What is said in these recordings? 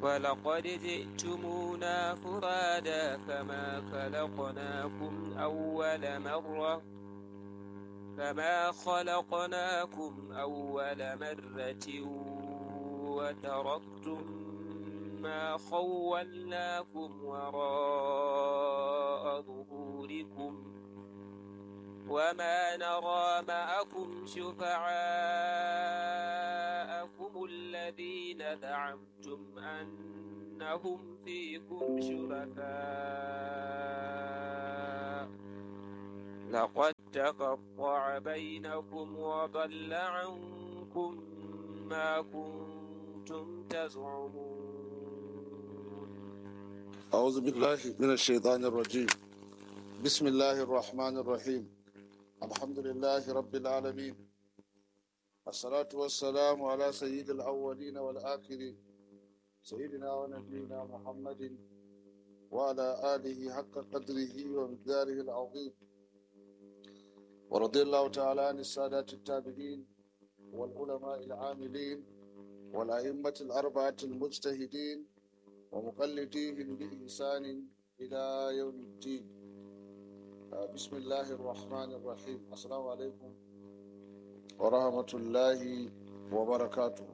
ولقد جئتمونا فرادا كما خلقناكم أول مرة كما خلقناكم أول مرة وتركتم ما خولناكم وراء ظهوركم وما نرى معكم شفعاءكم الذين زعمتم أنهم فيكم شركاء لقد تقطع بينكم وضل عنكم ما كنتم تزعمون أعوذ بالله من الشيطان الرجيم بسم الله الرحمن الرحيم الحمد لله رب العالمين الصلاة والسلام على سيد الأولين والآخرين سيدنا ونبينا محمد وعلى آله حق قدره ومقداره العظيم ورضي الله تعالى عن السادات التابعين والعلماء العاملين والأئمة الأربعة المجتهدين ومقلديهم بإحسان إلى يوم الدين بسم الله الرحمن الرحيم السلام عليكم ورحمة الله وبركاته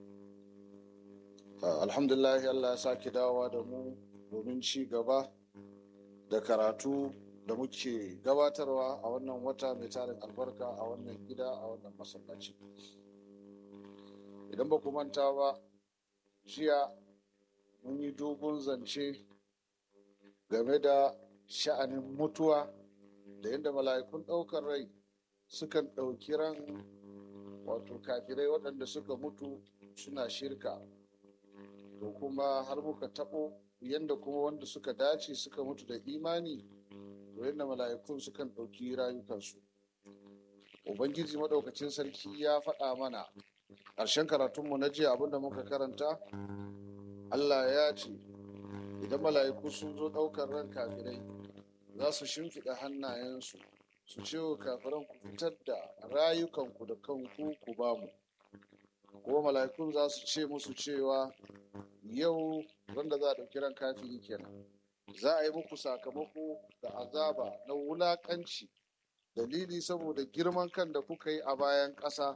الحمد لله Allah ya sake dawowa da mu domin ci gaba da karatu da muke gabatarwa a wannan wata mai tarin albarka a wannan gida a wannan masallaci idan ba ku manta ba jiya mun yi dogon zance game da sha'anin mutuwa da yadda mala'ikun ɗaukar rai sukan ɗauki ran wato kafirai waɗanda suka mutu suna shirka to kuma har muka taɓo yadda kuma wanda suka dace suka mutu da imani to yadda mala'ikun sukan ɗauki rayukansu ubangiji maɗaukacin sarki ya faɗa mana ƙarshen karatunmu na jiya abinda muka karanta allah ya ce idan mala'iku sun zo ɗaukar ran kafirai za su shimfiɗa hannayensu su ce wa kafiran ku fitar da rayukanku da kanku ku ba mu kuma mala'ikun za su ce musu cewa yau wanda za a ɗauki ran kafiri kenan za a yi muku sakamako da azaba na wulaƙanci dalili saboda girman kan da kuka yi a bayan ƙasa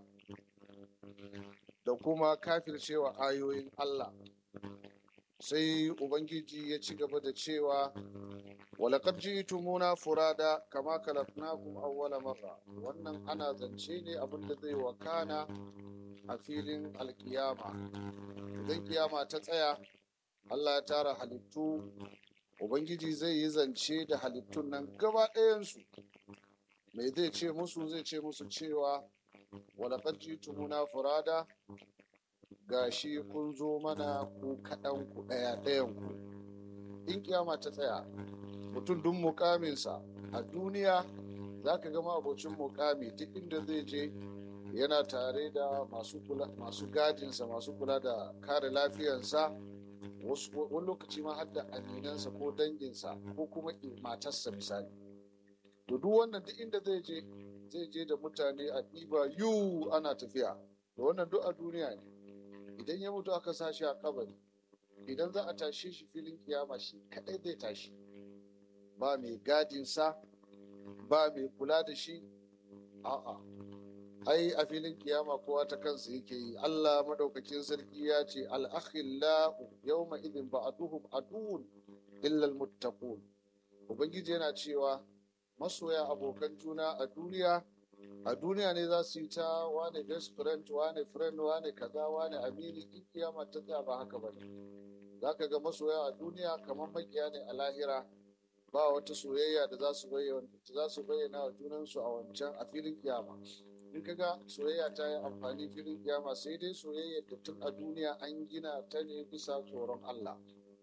da kuma kafircewa ayoyin Allah sai ubangiji ya ci gaba da cewa walakar jitumuna furada kama kalafnakum awwala marra wannan ana zance ne abin da zai wakana a filin alkiyama idan kiyama ta tsaya Allah ya tara halittu ubangiji zai yi zance da halittun nan gaba ɗayansu mai zai ce musu zai ce musu cewa walakar jitumuna furada gashi kun zo mana ku kaɗan ku ɗaya ɗayan ku in kiyama ta tsaya mutum duk mukaminsa a duniya za ka gama abocin mukami duk inda zai je yana tare da masu gadinsa masu kula da kare lafiyarsa wani lokaci ma har da aminansa ko danginsa ko kuma matarsa misali to duk wannan duk inda zai je zai je da mutane a ɗiba yu ana tafiya da wannan duk a duniya ne idan ya mutu aka sa shi a kabari idan za a tashe shi filin kiyama shi kadai zai tashi ba mai gadinsa ba mai kula da shi a'a ai a filin kiyama kowa ta kansa yake yi Allah madaukakin sarki ya ce al-akhillahu yawma idin ba'duhum aduwwun illa al-muttaqun ubangiji yana cewa masoya abokan juna a duniya a duniya ne za su yi ta wane best friend wane friend wane kaza wane amini in kiyama ta tsaya ba haka ba ne za ka ga masoya a duniya kamar makiya ne a lahira ba wata soyayya da za su bayyana za su bayyana wa junansu a wancan a filin kiyama in ka ga soyayya ta yi amfani filin kiyama sai dai soyayya da tun a duniya an gina ta ne bisa tsoron Allah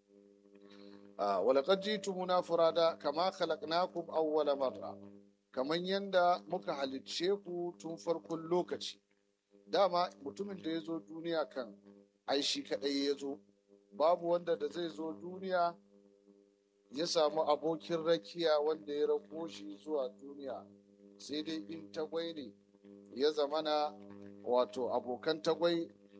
ولقد جئتمونا فرادا كما خلقناكم أول مرة kamar yadda muka halicce ku tun farkon lokaci dama mutumin da ya zo duniya kan ai shi kaɗai ya zo babu wanda da zai zo duniya ya samu abokin rakiya wanda ya rako shi zuwa duniya sai dai in tagwai ne ya zamana wato abokan tagwai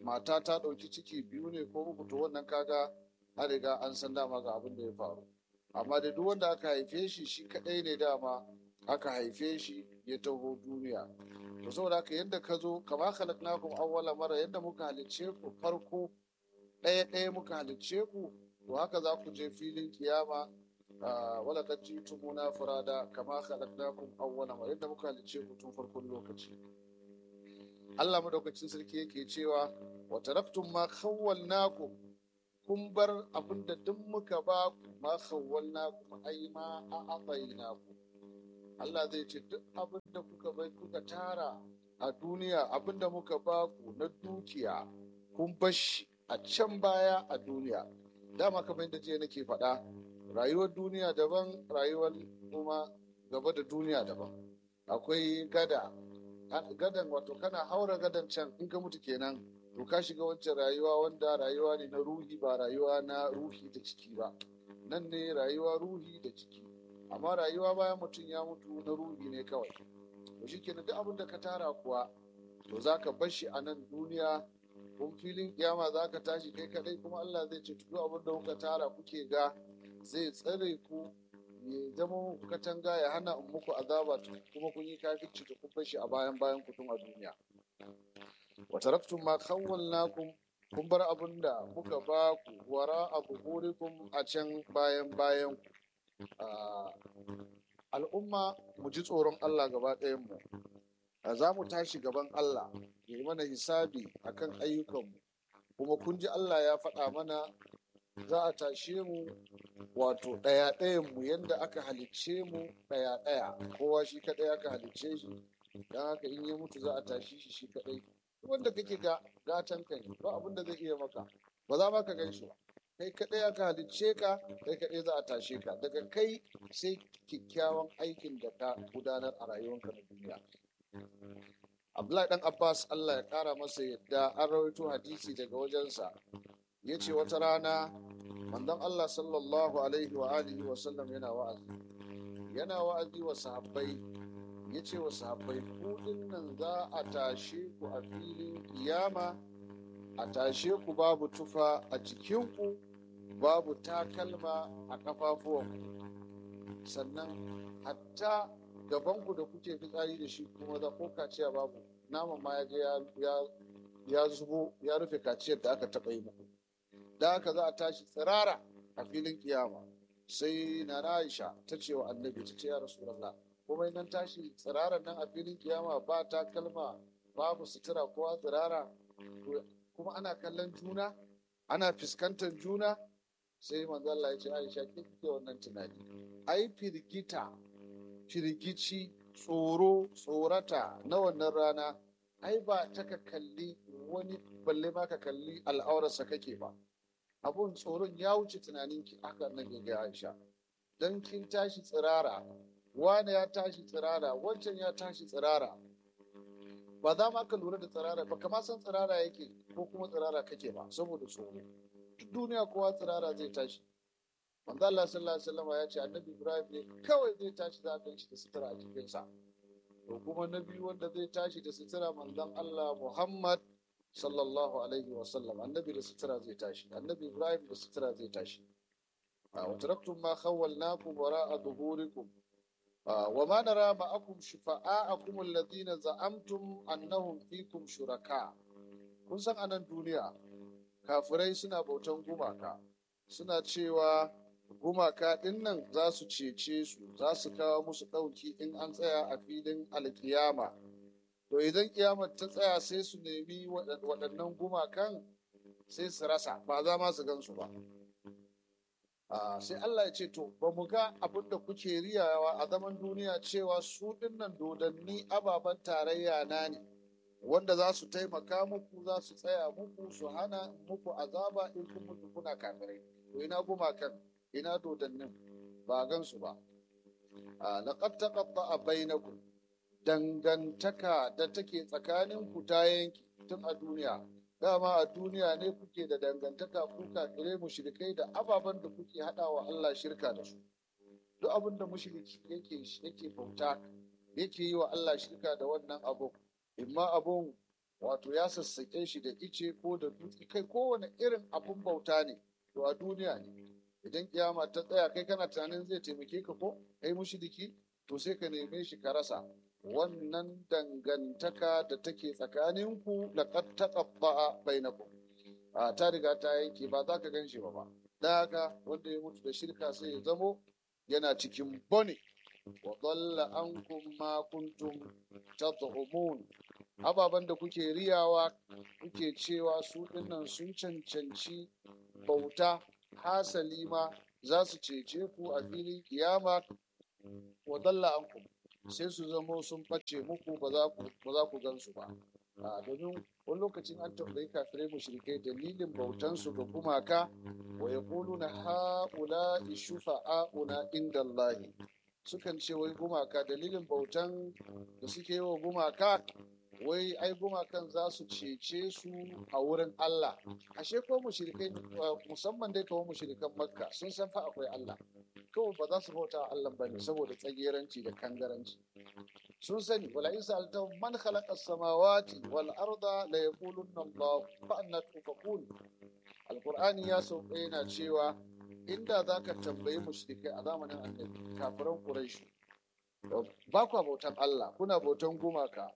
mata ta ɗauki ciki biyu ne ko uku to wannan kaga an riga an san dama ga abin da ya faru amma da duk wanda aka haife shi shi kaɗai ne dama aka haife shi ya taho duniya to saboda haka yadda ka zo kama khalaqnakum awwala mara yadda muka halicce ku farko ɗaya ɗaya muka halicce ku to haka za ku je filin kiyama wala kad jitumuna furada kama khalaqnakum awwala mara yadda muka halicce ku tun farkon lokaci Allah madaukakin sarki yake cewa wa taraktum ma khawwalnakum kun bar abinda duk muka ba ku ma khawwalnakum ai ma a'atainakum Allah zai ce duk abin da kuka bai kuka tara a duniya abin da muka ba ku na dukiya kun bashi a can baya a duniya dama kamar yadda jiya nake faɗa rayuwar duniya daban rayuwar kuma gaba da duniya daban akwai gada gadan wato kana haura gadan can in ka mutu kenan to ka shiga wancan rayuwa wanda rayuwa ne na ruhi ba rayuwa na ruhi da ciki ba nan ne rayuwa ruhi da ciki amma rayuwa bayan mutum ya mutu na ruhi ne kawai to shi kenan duk abin da ka tara kuwa to za ka bar shi a nan duniya kun filin kiyama za ka tashi kai kadai kuma Allah zai ce duk abin da kuka tara kuke ga zai tsare ku ya zama muku katanga ya hana in muku azaba kuma kun yi kafirci da kun bar shi a bayan bayan ku tun a duniya wa taraktum ma khawwalnakum kun bar abin da muka ba ku wara a buhurikum a can bayan bayan ku al'umma mu ji tsoron Allah gaba ɗayanmu za mu tashi gaban Allah ya yi mana hisabi akan ayyukanmu kuma kun ji Allah ya faɗa mana za a tashe mu wato ɗaya ɗayanmu yadda aka halicce mu ɗaya ɗaya kowa shi kaɗai aka halicce shi don haka in ya mutu za a tashi shi shi kaɗai wanda kake ga gatan kai ba abin da zai iya maka ba za ma ka gan shi ba kai kaɗai aka halicce ka kai kaɗai za a tashe ka daga kai sai kyakkyawan aikin da ka gudanar a rayuwarka na duniya abdullahi dan abbas allah ya ƙara masa yadda an rawaito hadisi daga wajensa ya ce wata rana manzon allah sallallahu alaihi wa alihi wa sallam yana wa'azi yana wa'azi wa sahabbai ya ce wa sahabbai ku nan za a tashe ku a filin kiyama a tashe ku babu tufa a jikinku babu takalma a ƙafafuwanku sannan hatta gabanku da kuke fitsari da shi kuma za ko kaciya babu naman ma ya je ya zubo ya rufe kaciyar da aka taɓa yi muku da haka za a tashi tsirara a filin kiyama sai na Aisha ta ce wa annabi ta ce ya rasulallah kuma nan tashi tsiraran nan a filin kiyama ba takalma babu sutura kowa tsirara kuma ana kallon juna ana fuskantar juna sai manzo Allah ya ce Aisha ke kike wannan tunani ai firgita firgici tsoro tsorata na wannan rana ai ba ta ka kalli wani balle ma ka kalli al'aurarsa kake ba abun tsoron ya wuce tunanin ki aka nan ga Aisha dan kin tashi tsirara wani ya tashi tsirara wancan ya tashi tsirara ba za ma ka lura da tsirara ba kama san tsirara yake ko kuma tsirara kake ba saboda tsoro duk duniya kowa tsirara zai tashi manzo Allah sallallahu alaihi wasallam ya ce annabi Ibrahim ne kawai zai tashi za a shi da sutura a cikin sa to kuma na biyu wanda zai tashi da sutura manzon Allah Muhammad sallallahu alaihi wasallam annabi da sutura zai tashi annabi Ibrahim da sutura zai tashi wa taraktum ma khawwalnakum wara'a dhuhurikum وما نرى معكم شفعاءكم الذين زعمتم أنهم فيكم شركاء kun san anan duniya kafirai suna bautan gumaka suna cewa gumaka ɗin nan za su cece su za su kawo musu ɗauki in an tsaya a filin alkiyama to idan kiyamar ta tsaya sai su nemi waɗannan gumakan sai su rasa ba za ma su gansu ba sai Allah ya ce to ba mu ga abin da kuke riyawa a zaman duniya cewa su dinnan dodanni ababen tarayya na ne wanda za su taimaka muku za su tsaya muku su hana muku azaba in kun mutu kuna kafirai to ina gumakan ina dodannin ba gan su ba laqad taqatta'a bainakum dangantaka da take tsakanin ku ta yanki tun a duniya dama a duniya ne kuke da dangantaka ku kafirai mushrikai da ababen da kuke haɗawa Allah shirka da su duk abin da mushriki yake yake bauta yake yi wa Allah shirka da wannan abu imma abun wato ya sassaƙe shi da ice ko da dutse kai kowane irin abun bauta ne to a duniya ne idan kiyama ta tsaya kai kana tunanin zai taimake ka ko kai mushriki to sai ka neme shi ka rasa wannan dangantaka da take tsakaninku laqad taqatta'a bainakum a ta riga ta yanke ba za ka gan shi ba ba da haka wanda ya mutu da shirka sai ya zamo yana cikin bone wa dalla ankum ma kuntum tad'umun ababen da kuke riyawa kuke cewa su dinnan sun cancanci bauta hasali ma za su cece ku a filin kiyama wa dalla ankum sai su zamo sun ɓace muku ba za ku gan su ba a domin wani lokacin an tambayi kafirai mushrikai dalilin bautansu ga gumaka wa ya na ha'ula shufa'a'una inda Allahi sukan ce wai gumaka dalilin bautan da suke yi wa gumaka wai ai gumakan za su cece su a wurin Allah ashe ko mushrikai musamman dai kawo mushrikan makka sun san fa akwai Allah kawai ba za su bauta wa Allah bane saboda tsageranci da kangaranci sun sani wala in sa'alta man khalaqa as-samawati wal arda la yaqulunna Allah fa anna tufakun alqur'ani ya sauka yana cewa inda zaka tambayi mushrikai a zamanin annabi kafiran quraish ba ku bautan Allah kuna bautan gumaka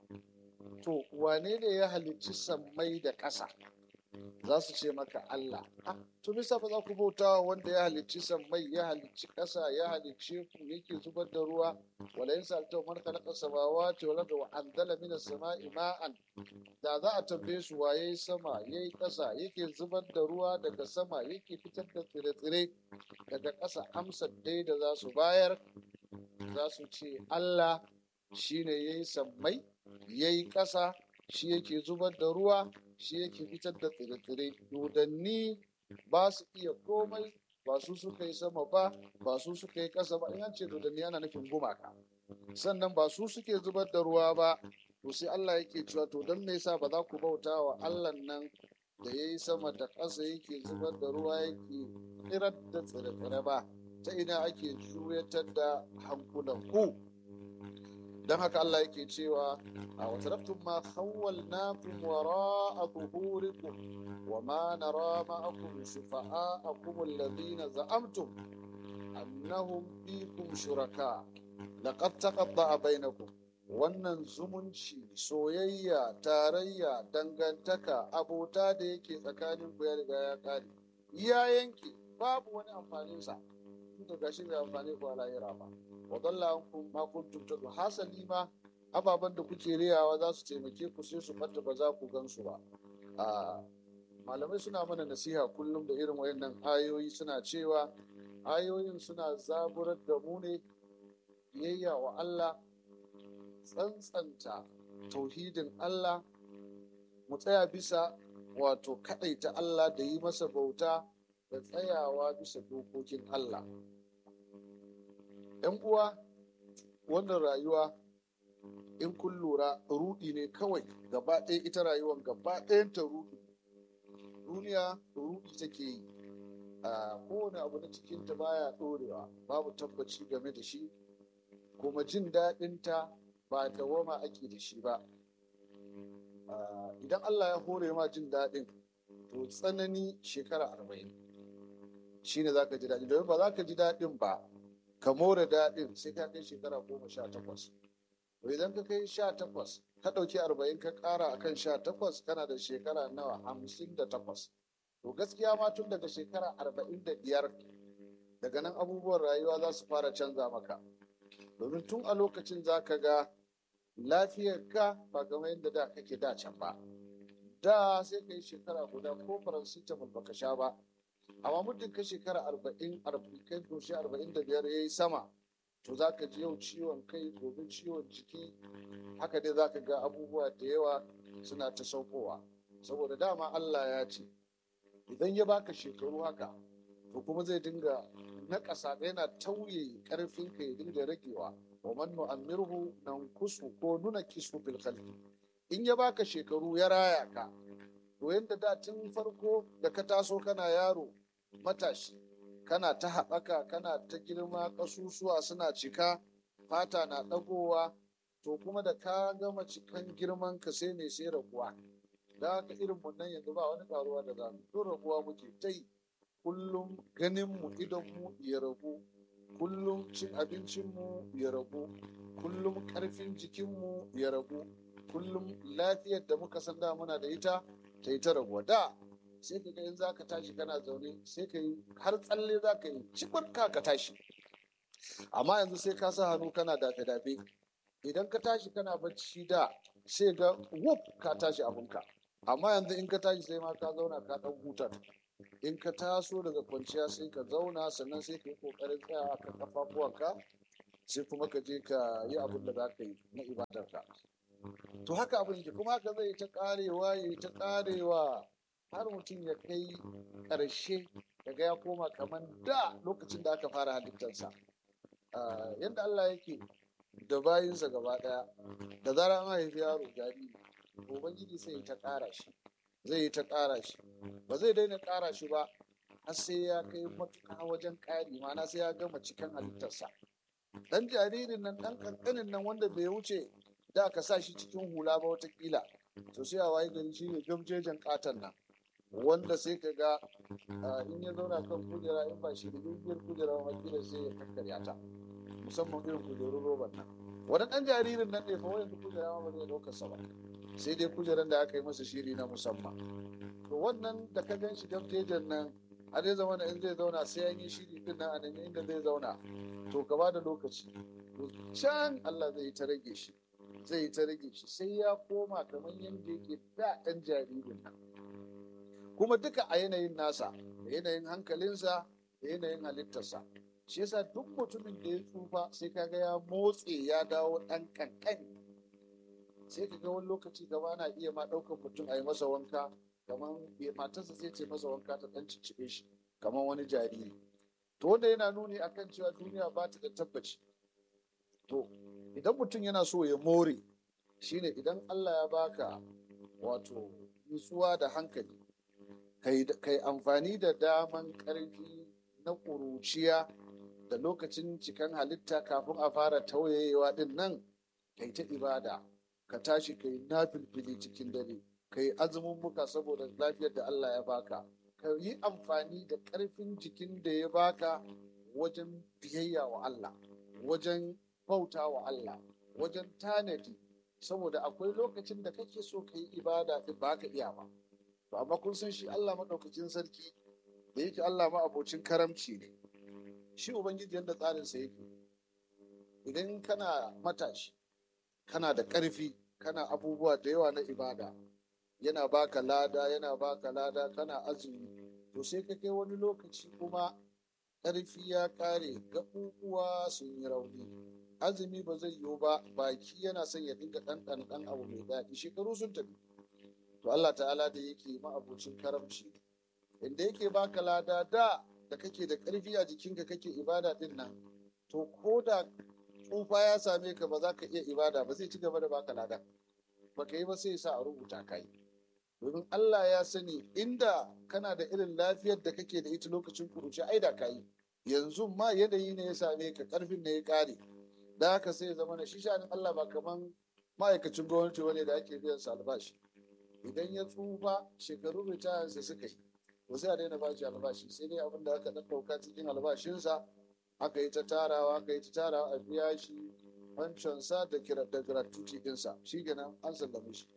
to wane ne ya halicci sammai da ƙasa za su ce maka Allah to bisa ba za ku bauta wanda ya halicci sammai ya halicci ƙasa ya halicce ku yake zubar da ruwa wala yin salta man khalaqa samawati wal arda wa anzala minas sama'i ma'an da za a tambaye su waye sama yayi ƙasa yake zubar da ruwa daga sama yake fitar da tsire-tsire daga ƙasa amsar dai da za su bayar za su ce Allah shine yayi sammai yayi ƙasa shi yake zubar da ruwa shi yake fitar da tsire-tsire dodanni ba su iya komai ba su suka yi sama ba ba su suka yi ƙasa ba in an ce dodanni ana nufin gumaka sannan ba su suke zubar da ruwa ba to sai Allah yake cewa to don me yasa ba za ku bauta wa Allah nan da ya yi sama da ƙasa yake zubar da ruwa yake tsirar da tsire-tsire ba ta ina ake juyatar da hankulan ku don haka Allah yake cewa a watarabtun ma khawwalnakum wara'a zuhurikum wa ma nara ma'akum shufa'a'akum alladhina za'amtum annahum fikum shuraka laqad taqatta'a bainakum wannan zumunci soyayya tarayya dangantaka abota da yake tsakanin ku ya riga ya kare ya yanke babu wani amfaninsa tunda gashi bai amfani ku a lahira ba wa dalla ankum ma kuntum tadu hasali ma ababen da kuke riyawa za su taimake ku sai su fata ba za ku gansu ba a malamai suna mana nasiha kullum da irin wayannan ayoyi suna cewa ayoyin suna zaburar da mu ne biyayya wa Allah tsantsanta tauhidin Allah mu tsaya bisa wato kaɗaita Allah da yi masa bauta da tsayawa bisa dokokin Allah ‘yan uwa wannan rayuwa in kun lura rudi ne kawai gaba ɗaya ita rayuwar gaba ɗayanta rudi duniya rudi take yi a kowane abu na cikinta baya ɗorewa babu tabbaci game da shi kuma jin daɗinta ba dawama ake da shi ba idan Allah ya hore ma jin daɗin to tsanani shekara arba'in shi ne za ka ji daɗi domin ba za ka ji daɗin ba ka more daɗin sai ka kai shekara goma sha takwas to idan ka kai sha takwas ka ɗauki arba'in ka ƙara akan sha takwas kana da shekara nawa hamsin da takwas to gaskiya ma tun daga shekara arba'in da biyar daga nan abubuwan rayuwa za su fara canza maka domin tun a lokacin za ka ga lafiyarka ba kamar yadda da kake da can ba da sai ka yi shekara guda ko paracetamol baka sha ba amma muddin ka shekara arba'in kai doshi arba'in da biyar ya yi sama to za ka ji yau ciwon kai gobe ciwon jiki haka dai za ka ga abubuwa da yawa suna ta saukowa saboda dama Allah ya ce idan ya baka shekaru haka to kuma zai dinga na ƙasa yana tauye ƙarfin ka ya dinga ragewa wa man nu'ammirhu nankusu ko nuna kisu bil khalqi in ya baka shekaru ya raya ka to yanda da tun farko da ka taso kana yaro matashi kana ta haɓaka kana ta girma ƙasusuwa suna cika fata na ɗagowa to kuma da ka gama cikan girman ka sai ne sai raguwa da haka irin mun nan yanzu ba wani karuwa da zamu to raguwa muke ta yi kullum ganin mu idan mu ya ragu kullum cin abincin mu ya ragu kullum karfin jikin mu ya ragu kullum lafiyar da muka san da muna da ita ta yi ta raguwa da sai ka ga in za ka tashi kana zaune sai ka yi har tsalle za ka yi cikin ka ka tashi amma yanzu sai ka sa hannu kana dafe-dafe idan ka tashi kana bacci da sai ga wuf ka tashi abinka amma yanzu in ka tashi sai ma ka zauna ka dan huta in ka taso daga kwanciya sai ka zauna sannan sai ka yi kokarin tsaya ka kafafuwanka sai kuma ka je ka yi abin da za ka yi na ibadarka to haka abin yake kuma haka zai ta karewa ya ta karewa har mutum ya kai ƙarshe daga ya koma kamar da lokacin da aka fara halittarsa yadda Allah yake da bayinsa gaba ɗaya da zarar an haifi yaro jariri ubangiji sai ta ƙara shi zai yi ta ƙara shi ba zai daina ƙara shi ba har sai ya kai matuƙa wajen ƙari mana sai ya gama cikin halittarsa dan jaririn nan dan kankanin nan wanda bai wuce da ka sa shi cikin hula ba watakila to sai a waye gari shi ne gamjejen katon nan wanda sai ka ga in ya zauna kan kujera in ba shi da dubiyar kujera ma kila sai ya kakkarya ta musamman irin kujerun roban nan wani ɗan jaririn nan ne fa wayan kujera ma ba zai ɗaukar sa ba sai dai kujeran da aka yi masa shiri na musamman to wannan da ka gan shi gamjejen nan a zai zama in zai zauna sai an yi shiri din nan a nan inda zai zauna to ka ba da lokaci can Allah zai ta rage shi zai ta rage shi sai ya koma kamar yadda yake da ɗan jaririn nan kuma duka a yanayin nasa da yanayin hankalinsa da yanayin halittarsa shi yasa duk mutumin da ya tsufa sai kaga ya motse ya dawo ɗan kankan sai ka ga wani lokaci gaba na iya ma ɗaukar mutum a yi masa wanka kamar matarsa sai ce masa wanka ta ɗan cicciɓe shi kamar wani jariri to wanda yana nuni akan cewa duniya ba ta da tabbaci to idan mutum yana so ya more shine idan Allah ya baka wato nutsuwa da hankali kai amfani da daman ƙarfi na ƙuruciya da lokacin cikan halitta kafin a fara tauyayewa din nan kai ta ibada ka tashi kai nafilfili cikin dare kai azumin muka saboda lafiyar da Allah ya baka ka yi amfani da ƙarfin jikin da ya baka wajen biyayya wa Allah wajen bauta wa Allah wajen tanadi saboda akwai lokacin da kake so ka yi ibada din ba ka iya ba to amma kun san shi Allah maɗaukacin sarki da yake Allah ma abocin karamci ne shi ubangiji yadda tsarinsa yake idan kana matashi kana da ƙarfi kana abubuwa da yawa na ibada yana baka lada yana baka lada kana azumi to sai ka kai wani lokaci kuma ƙarfi ya ƙare gaɓuɓuwa sun yi rauni azumi ba zai yiwu ba baki yana son ya dinga ɗanɗan ɗan abu mai daɗi shekaru sun tafi to Allah ta'ala da yake ma'abocin karamci inda yake baka lada da da kake da ƙarfi a jikinka kake ibada din nan to ko da tsufa ya same ka ba za ka iya ibada ba zai ci gaba da baka lada baka yi ba sai sa a rubuta ka yi domin Allah ya sani inda kana da irin lafiyar da kake da ita lokacin kuruci ai da ka yi yanzu ma yanayi ne ya same ka ƙarfin ne ya ƙare da haka sai ya zama na shi shanin Allah ba kaman ma'aikacin gwamnati wani da ake biyan sa albashi idan ya tsufa shekaru ritaya sai suka yi to sai a daina bashi albashi sai dai abin da aka dan dauka cikin albashinsa aka yi ta tarawa aka yi ta tarawa a biya shi wancansa da kira da gratuity dinsa shi kenan an sallame shi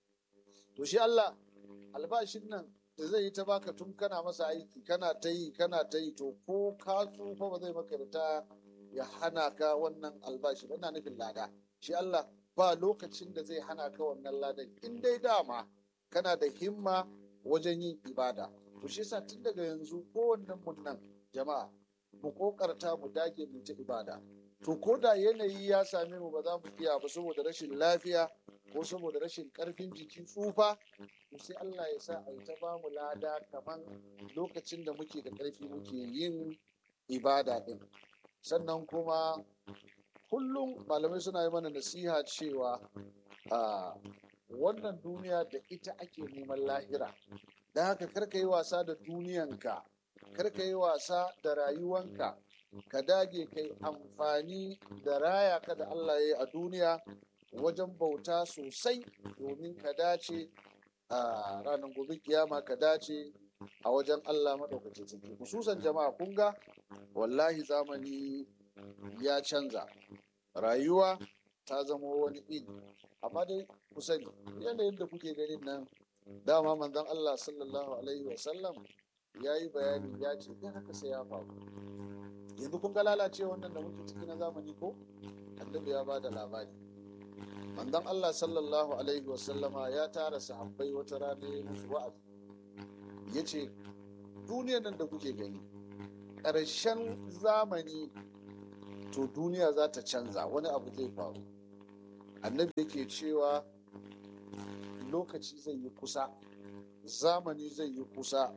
to shi Allah albashin nan da zai yi ta baka tun kana masa aiki kana ta yi kana ta yi to ko ka tsufa ba zai maka ritaya ya hana ka wannan albashi ba nufin lada shi Allah ba lokacin da zai hana ka wannan ladan in dai dama kana da himma wajen yin ibada to shi yasa tun daga yanzu kowannen mun nan jama'a mu kokarta mu dage mu ta ibada to ko da yanayi ya same mu ba za mu iya ba saboda rashin lafiya ko saboda rashin karfin jiki tsufa to sai Allah ya sa a yi ta ba mu lada kaman lokacin da muke da karfi muke yin ibada din sannan kuma kullum malamai suna yi mana nasiha cewa a wannan duniya da ita ake neman lahira don haka karka yi wasa da duniyanka karka yi wasa da rayuwanka ka dage kai amfani da raya ka da Allah ya yi a duniya wajen bauta sosai domin ka dace a ranar gobe kiyama ka dace a wajen Allah maɗaukacin sarki hususan jama'a kun ga wallahi zamani ya canza rayuwa ta zama wani iri amma dai ku sani yanayin da kuke ganin nan dama manzon Allah sallallahu alaihi wasallam ya yi bayani ya ce in haka sai ya faru yanzu kun ga lalacewa wannan da muke ciki na zamani ko annabi ya ba da labari manzon Allah sallallahu alaihi wasallama ya tara sahabbai wata rana ya musu wa'azi ya ce duniyar nan da kuke gani ƙarshen zamani to duniya za ta canza wani abu zai faru annabi yake cewa lokaci zai yi kusa zamani zai yi kusa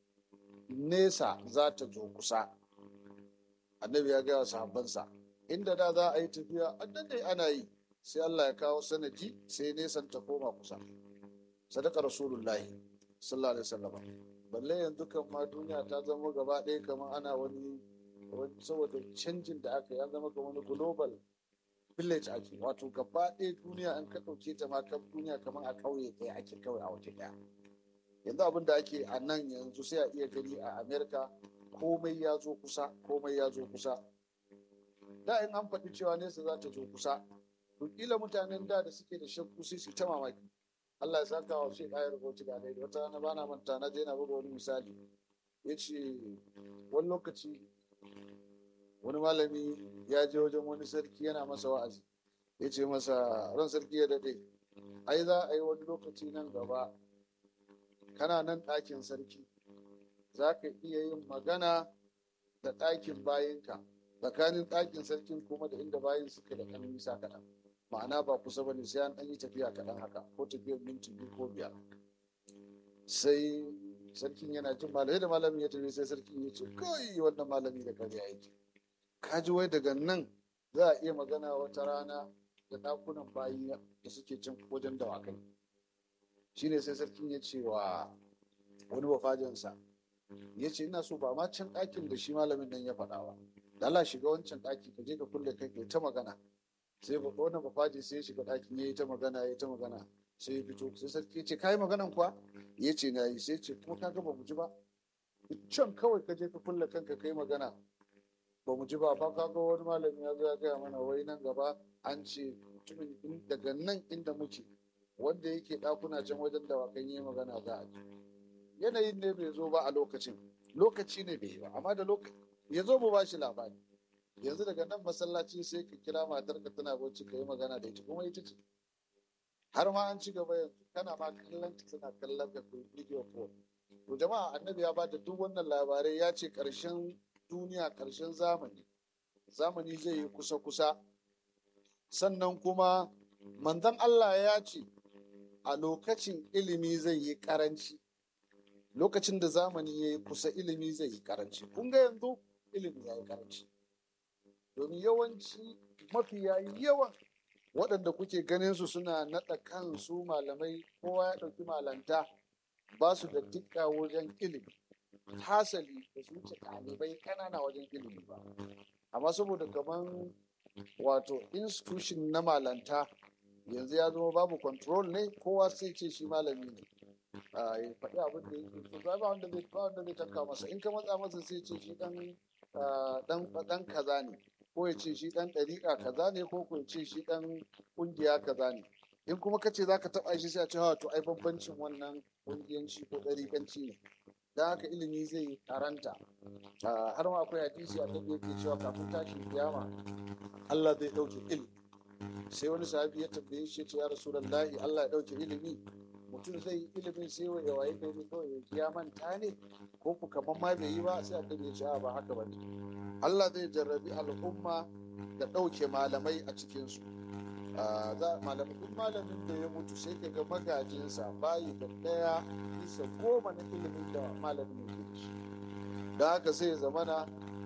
nesa za ta zo kusa annabi ya gaya sahabbansa inda da za a yi tafiya annan dai ana yi sai Allah ya kawo sanadi sai nesan ta koma kusa sadaka rasulullahi sallallahu alaihi wasallam balle yanzu kan ma duniya ta zama gaba ɗaya kamar ana wani saboda canjin da aka yi an zama kamar wani global village ake wato gaba ɗaya duniya an ka ɗauke ta ma kan duniya kamar a ƙauye ɗaya ake kawai a waje ɗaya yanzu abin da ake a nan yanzu sai a iya gani a america komai ya zo kusa komai ya zo kusa da in an faɗi cewa nesa za ta zo kusa to kila mutanen da da suke da shakku sai su ta mamaki Allah ya saka wa shi ɗayar rubutu da daidai wata rana bana manta na je na buga wani misali ya ce wani lokaci wani malami ya je wajen wani sarki yana masa wa'azi ya ce masa ran sarki ya daɗe ai za a yi wani lokaci nan gaba kana nan ɗakin sarki za ka iya yin magana da ɗakin bayinka tsakanin ɗakin sarkin kuma da inda bayin suke da ɗan nisa kaɗan ma'ana ba kusa ba ne sai an ɗan yi tafiya kaɗan haka ko tafiyar minti biyu ko biyar sai sarkin yana jin malamai da malamin ya tafi sai sarkin ya ce kai wannan malami da kariya yake ka ji wai daga nan za a iya magana wata rana da ɗakunan bayi da suke cin wajen dawakai shine sai sarkin ya ce wa wani bafajinsa ya ce ina so ba ma can ɗakin da shi malamin nan ya faɗa ba da Allah shiga wancan ɗaki ka je ka kulle kai kai ta magana sai wannan bafaji sai ya shiga ɗakin ya yi ta magana ya yi ta magana sai ya fito sai sarki ya ce ka yi maganan kuwa ya ce na yi sai ce kuma ka ga ba mu ji ba can kawai ka je ka kulle kanka kai magana ba mu ji ba fa ka ga wani malami ya zo ya gaya mana wai nan gaba an ce mutumin daga nan inda muke wanda yake ɗakuna can wajen dawakan yi magana za a ji yanayin ne bai zo ba a lokacin lokaci ne bai yi ba amma da lokaci ya zo mu ba shi labari yanzu daga nan masallaci sai ka kira matarka tana bacci ka yi magana da ita kuma ita ce har ma an ci gaba yanzu kana ma kallon ta tana kallon ka kai video call to jama'a annabi ya bada duk wannan labarai ya ce karshen duniya karshen zamani zamani zai yi kusa kusa sannan kuma manzon Allah ya ce a lokacin ilimi zai yi karanci lokacin da zamani ya yi kusa ilimi zai yi karanci kun ga yanzu ilimi ya yi karanci domin yawanci mafiya yawan waɗanda kuke ganin su suna naɗa kansu malamai kowa ya ɗauki malanta ba su da dukka wajen ilimi hasali da su wuce ɗalibai ƙanana wajen ilimi ba amma saboda kaman wato institution na malanta yanzu ya zama babu control ne kowa sai ce shi malami ne ya faɗi abin da yake so ba wanda zai ba wanda zai tanka masa in ka matsa masa sai ce shi dan dan kaza ne ko ya ce shi dan ɗariƙa kaza ne ko ko ya ce shi dan ƙungiya kaza ne in kuma ka ce za ka taɓa shi sai a ce ha to ai bambancin wannan ƙungiyanci ko ɗariƙanci ne don haka ilimi zai karanta har ma akwai hadisi a da yake cewa kafin tashin kiyama Allah zai ɗauke ilimi sai wani sahabi ya tambaye shi ya ce ya rasulullahi Allah ya ɗauke ilimi mutum zai yi ilimin sai wa ya waye gari kawai ya manta ne ko ku kaman ma bai yi ba sai a ya ce a ba haka ba ne Allah zai jarrabi al'umma da ɗauke malamai a cikinsu malamai duk malamin da ya mutu sai ka ga magajinsa bayi da ɗaya bisa goma na ilimin da malamin ya da shi da haka sai ya zamana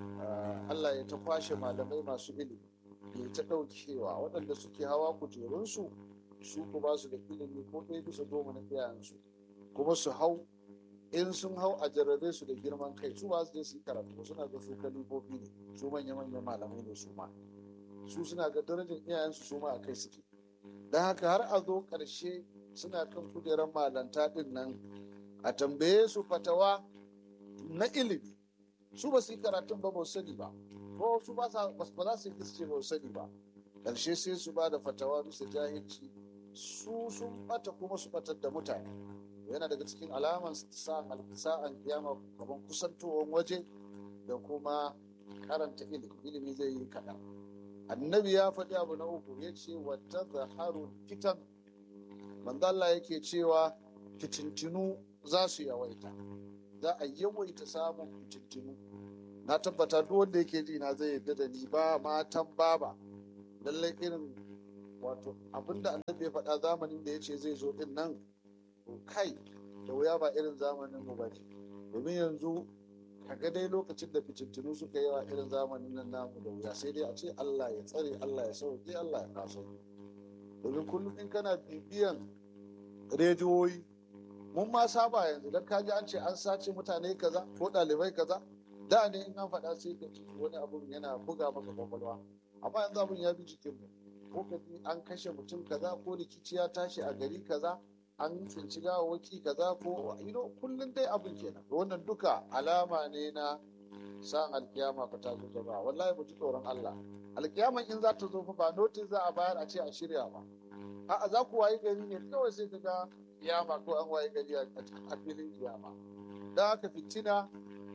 Allah ya ta kwashe malamai masu ilimi ya ta ɗaukewa waɗanda suke hawa kujerunsu su ku ba su da ilimi ko ɗaya bisa goma na iyayensu kuma su hau in sun hau a jarrabe su da girman kai su ba su je su yi karatu suna ga su kalifofi ne su manya manyan malamai ne su ma su suna ga darajar iyayensu su ma a kai suke don haka har a zo ƙarshe suna kan kujerar malanta ɗin nan a tambaye su fatawa na ilimi su ba su yi karatun ba ba su sani ba ko su ba za su yi ce ba su sani ba ƙarshe sai su ba da fatawa bisa jahilci su sun bata kuma su batar da mutane yana daga cikin alaman sa'an kiyama kamar kusantowar waje da kuma karanta ilimi ilimi zai yi kaɗan annabi ya faɗi abu na uku ya ce wata zaharu fitan manzala yake cewa fitintinu za su yawaita za a yawaita samun fitintinu na tabbata duk wanda yake ji na zai yarda da ni ba matan baba lallai irin wato abinda annabi ya faɗa zamanin da ya ce zai zo din nan kai da wuya ba irin zamanin mu bane domin yanzu kaga dai lokacin da fitintunu suka yawa irin zamanin nan namu da wuya sai dai a ce Allah ya tsare Allah ya sauke Allah ya kaso domin kullum in kana bibiyan rediyoyi mun ma saba yanzu dan kaji an ce an sace mutane kaza ko ɗalibai kaza da ne in an faɗa sai ka ji wani abun yana buga maka kwakwalwa amma yanzu abun ya bi jikin mu ko ka ji an kashe mutum kaza ko rikici ya tashi a gari kaza an tsinci gawawaki kaza ko you know kullum dai abin kenan wannan duka alama ne na san alkiyama fa ta zo jama'a wallahi mu ji tsoron Allah alkiyaman in za ta zo fa ba notice za a bayar a ce a shirya ba a'a za ku wayi gari ne kawai sai ka ga kiyama ko an wayi gari a filin kiyama da haka fitina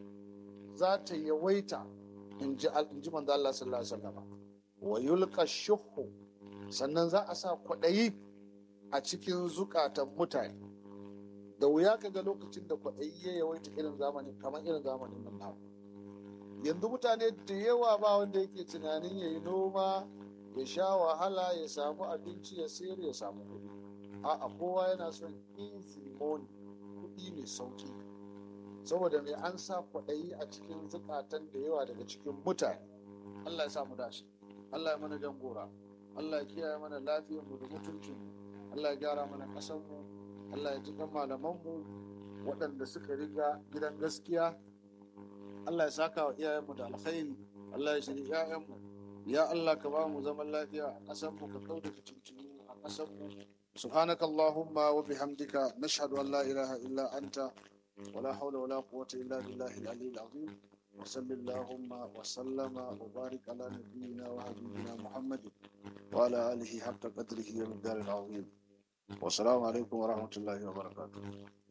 za ta yawaita in ji manzo Allah sallallahu alaihi wasallam wa yulqa shuhu sannan za a sa kwaɗayi a cikin zukatan mutane da wuya ka ga lokacin da kwaɗayi ya yawaita irin zamanin kamar irin zamanin nan namu yanzu mutane da yawa ba wanda yake tunanin ya yi noma ya sha wahala ya samu abinci ya sayar ya samu kuɗi a'a kowa yana son easy money kuɗi mai sauki saboda mai an sa kwaɗayi a cikin zukatan da yawa daga cikin mutane Allah ya samu dashi Allah ya mana jan gora Allah ya kiyaye mana lafiyar mu da mutuncin mu Allah ya gyara mana ƙasar mu Allah ya jikan malaman mu waɗanda suka riga gidan gaskiya Allah ya saka wa iyayen mu da alkhairi Allah ya shiri iyayen mu ya Allah ka ba mu zaman lafiya a ƙasar mu ka kauda fitintunu a ƙasar mu سبحانك اللهم وبحمدك نشهد أن لا إله إلا أنت ولا حول ولا قوة إلا بالله العلي العظيم وصل اللهم وسلم وبارك على نبينا وحبيبنا محمد وعلى آله حق قدره والدار العظيم والسلام عليكم ورحمة الله وبركاته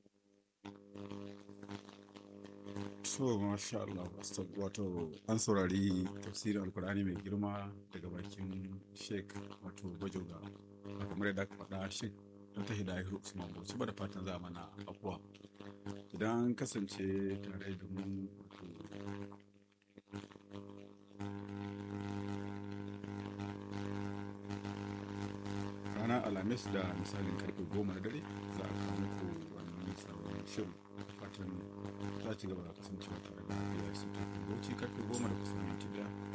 so masha Allah wato an saurari tafsirin alkur'ani mai girma daga bakin sheik wato bajoga kamar yadda aka faɗa sheik don ta hidayar usman bauchi ba da fatan za mana afuwa idan kasance tare da mu ranar alhamis da misalin karfe goma na dare za a kawo muku wannan sabon shirin fatan za ci gaba da kasancewa tare da biyar su tafi bauchi karfe goma da kusan minti daya